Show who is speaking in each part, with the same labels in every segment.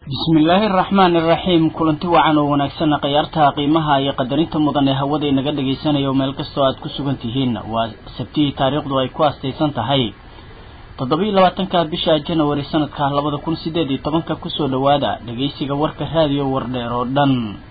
Speaker 1: bismillaahi araxmaani iraxiim kulanti wacan oo wanaagsanna khayaartaha qiimaha iyo qadarinta mudan ee hawada inaga dhagaysanayo meel kastoo aad ku sugan tihiin waa sabtihii taariikhdu ay ku astaysan tahay toddoba-iyo labaatanka bisha janawari sanadka labada kun sideed iyo tobanka kusoo dhowaada dhegaysiga warka raadiyo wardheer oo dhan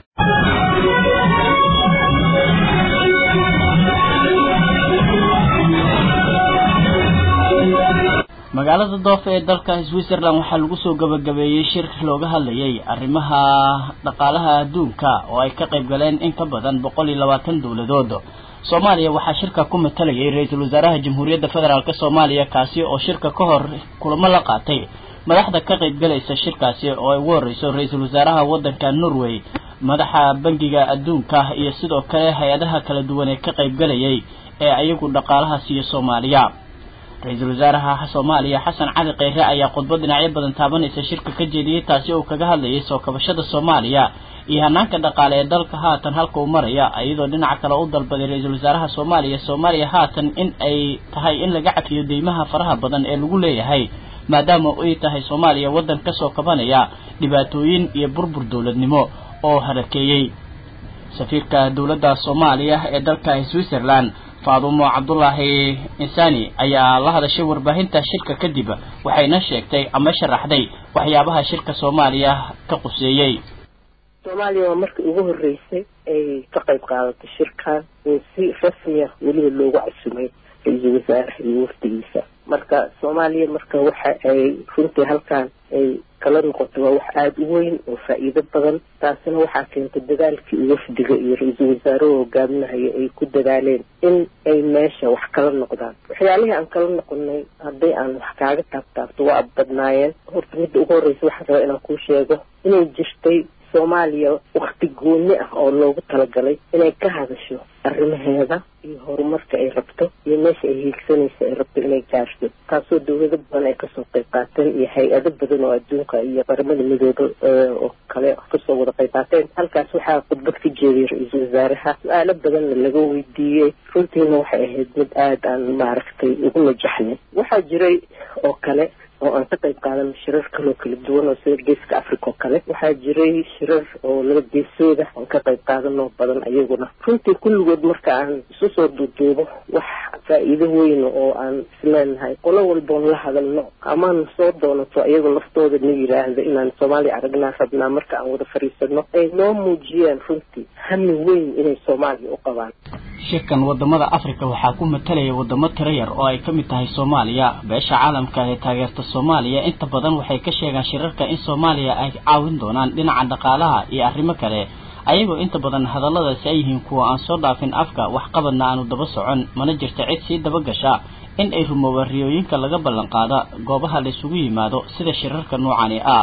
Speaker 1: magaalada doofa ee dalka switzerland waxaa lagu soo gabagabeeyey shir looga hadlayay arrimaha dhaqaalaha adduunka oo ay ka qayb galeen in ka badan boqol iyo labaatan dowladood soomaaliya waxaa shirka ku matalayay ra-iisul wasaaraha jamhuuriyadda federaalk soomaaliya kaasi oo shirka ka hor kulamo la qaatay madaxda ka qaybgalaysa shirkaasi oo ay ugu horreyso ra-iisul wasaaraha waddanka norway madaxa bangiga adduunka iyo sidoo kale hay-adaha kala duwan ee ka qaybgalayay ee ayagu dhaqaalaha siiya soomaaliya ra-iisul wasaaraha soomaaliya xasan cali kheyre ayaa khudbad dhinacyo badan taabanaysa shirka ka jeediyey taasi uu kaga hadlayay soo kabashada soomaaliya iyo hanaanka dhaqaale ee dalka haatan halka uu maraya iyadoo dhinaca kale u dalbaday ra-iisul wasaaraha soomaaliya soomaaliya haatan in ay tahay in laga cafiyo deymaha faraha badan ee lagu leeyahay maadaama ay tahay soomaaliya waddan kasoo kabanaya dhibaatooyin iyo burbur dowladnimo oo harakeeyey safiirka dowladda soomaaliya ee dalka switzerland faadumo cabdulaahi insani ayaa la hadashay warbaahinta shirka kadib waxayna sheegtay ama sharaxday waxyaabaha shirka soomaaliya ka quseeyey
Speaker 2: soomaaliya waa markii ugu horreysay ay ka qayb qaadatay shirkan oo si rasmiya weliba loogu casumay ra-iisul wasaaraha iyo wafdigiisa marka soomaaliya marka waxa ay runtii halkan ay kala noqotay waa wax aada u weyn oo faa-iido badan taasina waxaa keentay dadaalkii wafdiga iyo ra-iisul wasaaruhu hogaaminahaya ay ku dadaaleen in ay meesha wax kala noqdaan waxyaalihii aan kala noqonay hadday aan wax kaaga taabtaabto waa badnaayeen horta midda ugu horreysa waxaan rabaa inaan kuu sheego inay jirtay soomaaliya wakti gooni ah oo loogu talagalay inay ka hadasho arrimaheeda iyo horumarka ay rabto iyo meesha ay hiigsanaysa ay rabto inay gaarto taasoo dawlado badan ay kasoo qayb qaateen iyo hay-ado badan oo adduunka iyo qaramada midooda oo kale kasoo wada qayb qaateen halkaas waxaa khudbad ka jeediyay ra-iisul wasaaraha su-aalo badanna laga weydiiyey runtiina waxay ahayd mid aada aan maaragtay ugu najaxnay waxaa jiray oo kale oo aan ka qayb qaadano shirar kaloo kala duwan oo sida geeska africa oo kale waxaa jiray shirar oo laba geesooda aan ka qayb qaadanoo badan ayaguna runtii kulligood marka aan isu soo duuduubo wax faa-iido weyn oo aan isleenahay qolo walboon la hadalno amaan soo doonato iyagoo laftooda na yiraahda inaan soomaaliya aragnaa rabnaa marka aan wada fadhiisano ay noo muujiyeen runtii hami weyn inay soomaaliya u qabaan
Speaker 1: shirkan wadamada africa waxaa ku matalaya wadamo tiro yar oo ay ka mid tahay soomaaliya beesha caalamka ee taageerta soomaaliya inta badan waxay ka sheegaan shirarka in soomaaliya ay caawin doonaan dhinaca dhaqaalaha iyo arrimo kale ayagoo inta badan hadalladaasi ay yihiin kuwa aan soo dhaafin afka waxqabadna aanu daba socon mana jirta cid sii dabagasha in ay rumoobaan riyooyinka laga ballan qaada goobaha la isugu yimaado sida shirarka noocani ah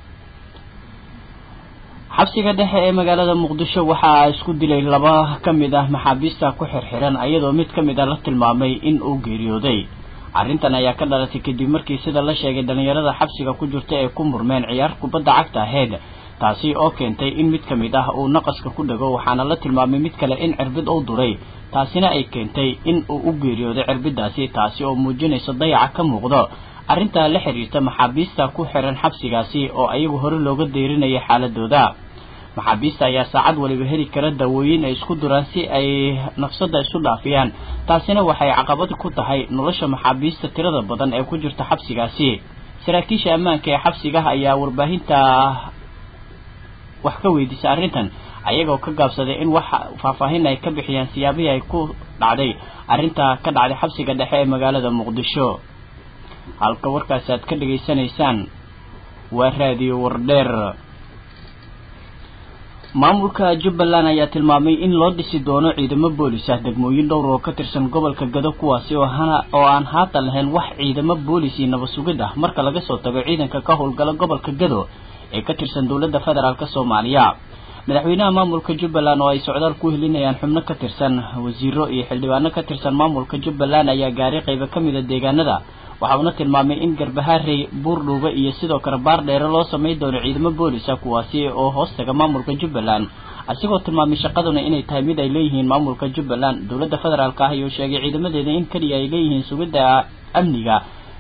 Speaker 1: xabsiga dhexe ee magaalada muqdisho waxaa isku dilay laba ka mid ah maxaabiista ku xirxiran iyadoo mid ka mid a la tilmaamay in uu geeriyooday arrintan ayaa ka dhalatay kadib markii sida la sheegay dhallinyarada xabsiga ku jirta ee ku murmeen ciyaar kubadda cagta aheyd taasi oo keentay in mid ka mid ah uu naqaska ku dhego waxaana la tilmaamay mid kale in cirbid uu duray taasina ay keentay in uu u geeriyooday cirbidaasi taasi oo muujinaysa dayaca ka muuqdo arrintaa la xiriirta maxaabiista ku xiran xabsigaasi oo ayagu hore looga deyrinayay xaaladooda maxaabiista ayaa saacad waliba heli kara daawooyin ay isku duraan si ay nafsadda isu dhaafiyaan taasina waxay caqabad ku tahay nolosha maxaabiista tirada badan ee ku jirta xabsigaasi saraakiisha ammaanka ee xabsigaha ayaa warbaahinta wax ka weydiisay arrintan ayagoo ka gaabsaday in wax faahfaahin ay ka bixiyaan siyaabihii ay ku dhacday arrinta ka dhacday xabsiga dhexe ee magaalada muqdisho halka warkaasi aad ka dhegaysanaysaan waa raadiyo wardheer maamulka jubbaland ayaa tilmaamay in loo dhisi doono ciidamo boolis ah degmooyin dhowr oo ka tirsan gobolka gado kuwaasi oo hana oo aan haatan lahayn wax ciidamo boolis iyo nabad sugid ah marka laga soo tago ciidanka ka howlgala gobolka gado ee ka tirsan dowladda federaalk soomaaliya madaxweynaha maamulka jubbaland oo ay socdaal ku helinayaan xubno ka tirsan wasiiro iyo xildhibaano ka tirsan maamulka jubbaland ayaa gaaray qaybo ka mid a deegaanada waxa uuna tilmaamay in garbaharey buurdhuuba iyo sidoo kale baar dheere loo samay doono ciidamo boolisa kuwaasi oo hoostaga maamulka jubbaland asigoo tilmaamay shaqaduna inay tahay mid ay leeyihiin maamulka jubbaland dowladda federaalk ah ayuu sheegay ciidamadeeda in keliya ay leeyihiin sugidda amniga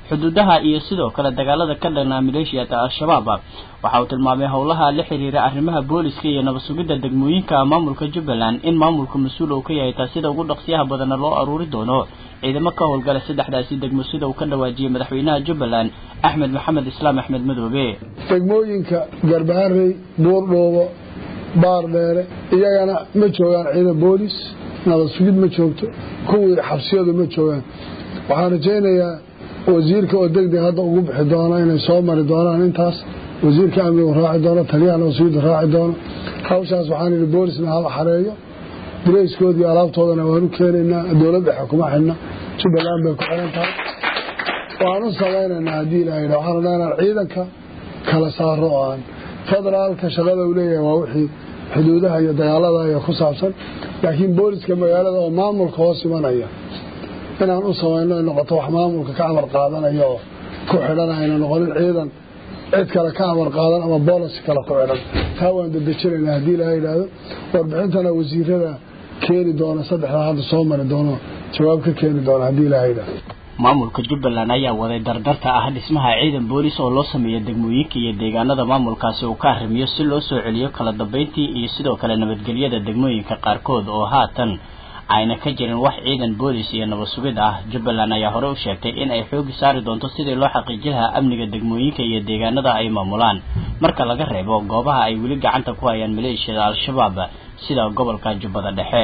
Speaker 1: xuduudaha iyo sidoo kale dagaalada ka dhanaa maleeshiyada al-shabaab waxa uu tilmaamay howlaha la xiriira arrimaha booliska iyo nabad sugidda degmooyinka maamulka jubbaland in maamulka mas-uul uu ka yahay taa sida ugu dhaqsiyaha badanna loo aruuri doono ciidamo ka howlgala saddexdaasi degmo sida uu ka dhawaajiyey madaxweynaha jubbaland axmed maxamed islaam axmed madoobe
Speaker 3: degmooyinka garbaharey buurdhoobo baardheere iyagana ma joogaan ciidan boolis nabad sugid ma joogto kuwii xabsiyadu ma joogaan waxaan rajaynayaa wasiirka oo degdeg hadda ugu bixi doono inay soo mari doonaan intaas wasiirka amnigu raaci doono taliyaha nabad sugidda raaci doono hawshaas waxaan idhi boolisna hala xareeyo dirayskoodii alaabtoodana waan u keenaynaa dowlad dhexe kuma xidhna jubbaland bay ku xiran tahay waan u samaynaynaa haddii ilaahayha waxaan leenaha ciidanka kala saaro oo aan federaalka shaqada uu leeyahay waa wixii xuduudaha iyo dagaalada iyo ku saabsan laakiin booliska magaalada oo maamulka hoos imanaya inaan u samayno ay noqoto wax maamulka ka amar qaadanaya oo ku xidhan ayna noqonin ciidan cid kale ka amar qaadan ama boolis kale ku xidhan taa waan dedejinaynaa haddii ilaha yidhaahdo warbixintana wasiirada keeni doona saddexdaa hadda soo mari doono jawaab ka keeni doona haddii ilaha yidhaahdo
Speaker 1: maamulka jubbaland ayaa waday dardarta ah dhismaha ciidan boolis oo loo sameeya degmooyinka iyo deegaanada maamulkaasi uu ka arrimiyo si loo soo celiyo kala dambeyntii iyo sidoo kale nabadgelyada degmooyinka qaarkood oo haatan ayna ka jirin wax ciidan boolis iyo nabad sugid ah jubbaland ayaa hore u sheegtay in ay xoogi saari doonto sidii loo xaqiijin lahaa amniga degmooyinka iyo deegaanada ay maamulaan marka laga reebo goobaha ay weli gacanta ku hayaan maleeshiyada al-shabaab sida gobolka jubbada dhexe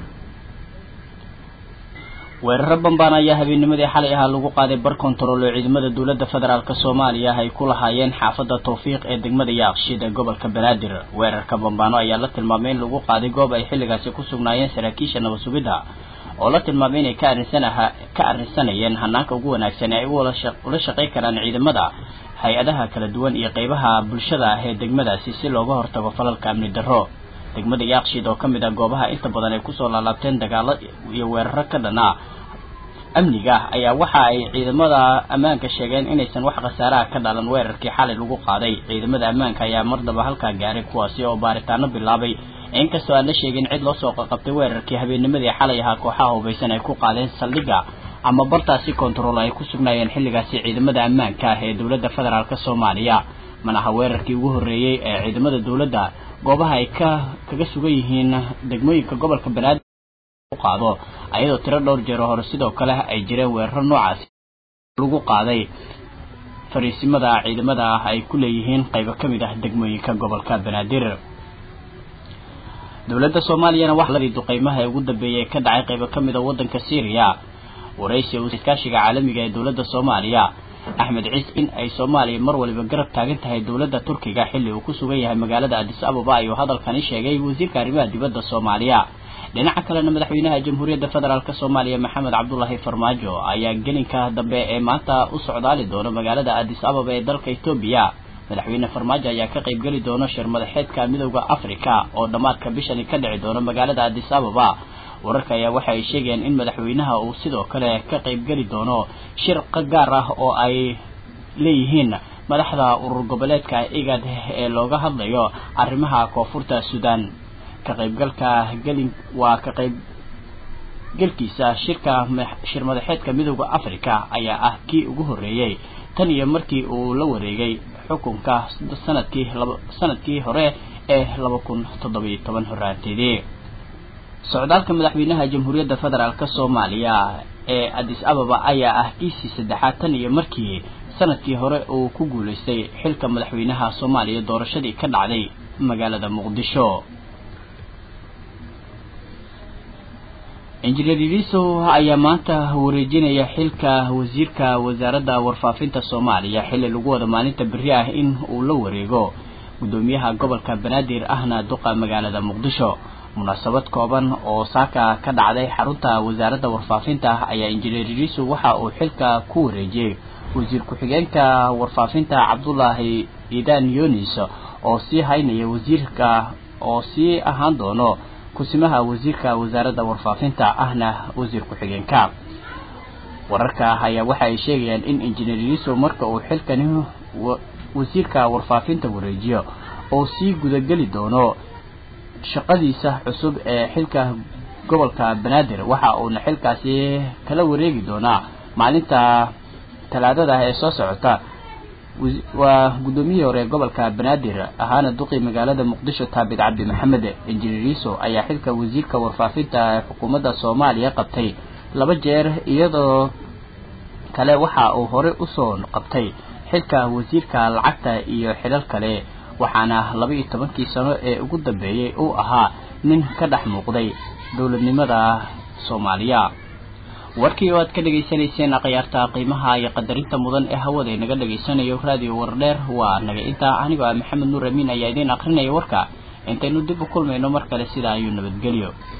Speaker 1: weeraro bambaan ayaa habeennimadii xalay ahaa lagu qaaday bar kontarool oo ciidamada dowladda federaalk soomaaliya ay ku lahaayeen xaafadda tawfiiq ee degmada yaaqshiid ee gobolka banaadir weerarka bambaano ayaa la tilmaamay in lagu qaaday goob ay xilligaasi ku sugnaayeen saraakiisha nabad sugidda oo la tilmaamay inay ka arinsanaha ka arrinsanayeen hanaanka ugu wanaagsan ee ay ula shaqayn karaan ciidamada hay-adaha kala duwan iyo qeybaha bulshada ah ee degmadaasi si looga hortago falalka amni darro degmada yaaqshiid oo ka mid ah goobaha inta badan ay kusoo laalaabteen dagaalo iyo weeraro ka dhan ah amniga ayaa waxa ay ciidamada ammaanka sheegeen inaysan wax khasaaraha ka dhalan weerarkii xalay lagu qaaday ciidamada ammaanka ayaa mardaba halkaa gaaray kuwaasi oo baaritaano bilaabay inkastoo aan la sheegin cid loo soo qaqabtay weerarkii habeennimadii xalay ahaa kooxaha hubaysan ay ku qaadeen saldhigga ama bartaasi kontarool ay ku sugnaayeen xilligaasi ciidamada ammaanka ah ee dowladda federaalk soomaaliya manaha weerarkii ugu horreeyey ee ciidamada dowladda goobaha ay ka kaga sugan yihiin degmooyinka gobolka banaadir qaado ayadoo tiro dhowr jeero hore sidoo kale ay jireen weeraro noocaasi lagu qaaday fariisimada ciidamada ah ay ku leeyihiin qaybo ka mid ah degmooyinka gobolka banaadir dowladda soomaaliyana waxaa duqeymaha ee ugu dambeeyay ka dhacay qaybo ka mid a waddanka syriya waraysi iskaashiga caalamiga ee dowladda soomaaliya axmed ciis in ay soomaaliya mar waliba garab taagan tahay dowladda turkiga xilli uu ku sugan yahay magaalada adis ababa ayuu hadalkani sheegay wasiirka arrimaha dibadda soomaaliya dhinaca kalena madaxweynaha jamhuuriyadda federaalk soomaaliya maxamed cabdulaahi farmaajo ayaa gelinka dambe ee maanta u socdaali doona magaalada adis ababa ee dalka etoobiya madaxweyne farmaajo ayaa ka qaybgeli doona shir madaxeedka midowda africa oo dhammaadka bishani ka dhici doona magaalada adis ababa wararka ayaa waxa ay sheegayaan in madaxweynaha uu sidoo kale ka qaybgeli doono shir gaar ah oo ay leeyihiin madaxda urur goboleedka igad ee looga hadlayo arrimaha koonfurta suudaan ka qaybgalka gelin waa ka qayb galkiisa shirka shir madaxeedka midowda africa ayaa ah kii ugu horreeyey tan iyo markii uu la wareegay xukunka sanadkii laba sanadkii hore ee laba kun toddobiyo toban horaanteedii socdaalka madaxweynaha jamhuuriyadda federaalk soomaaliya ee adis ababa ayaa ah kiisii saddexaad tan iyo markii sanadkii hore uu ku guulaystay xilka madaxweynaha soomaaliya doorashadii ka dhacday magaalada muqdisho injineer iliso ayaa maanta wareejinaya xilka wasiirka wasaaradda warfaafinta soomaaliya xilli lagu wada maalinta beri ah in uu la wareego guddoomiyaha gobolka banaadir ahna duqa magaalada muqdisho munaasabad kooban oo saaka ka dhacday xarunta wasaaradda warfaafinta ayaa injineer iliso waxa uu xilka ku wareejiyey wasiir ku-xigeenka warfaafinta cabdulaahi idan yunis oo sii haynaya wasiirka oo sii ahaan doono kusimaha wasiirka wasaaradda warfaafinta ahna wasiir ku-xigeenka wararka ayaa waxa ay sheegayaan in injineer iliso marka uu xilkani wasiirka warfaafinta wareejiyo oo sii gudageli doono shaqadiisa cusub ee xilka gobolka banaadir waxa uuna xilkaasi kala wareegi doonaa maalinta talaadada ee soo socota waa guddoomiyihii hore gobolka banaadir ahaana duqii magaalada muqdisho taabid cabdi maxamed injineeriso ayaa xilka wasiirka warfaafinta ee xukuumadda soomaaliya qabtay laba jeer iyadoo kale waxa uu horey usoo qabtay xilka wasiirka lacagta iyo xilal kale waxaana laba iyo tobankii sano ee ugu dambeeyey uu ahaa nin ka dhex muuqday dowladnimada soomaaliya warkii oo aad ka dhegaysanayseen akhyaarta qiimaha iyo qadarinta mudan ee hawada inaga dhegaysanayo raadiyo wardheer waa naga intaa anigoo ah maxamed nuur amiin ayaa idiin akrinaya warka intaynu dib u kulmayno mar kale sidaa ayuu nabadgelyo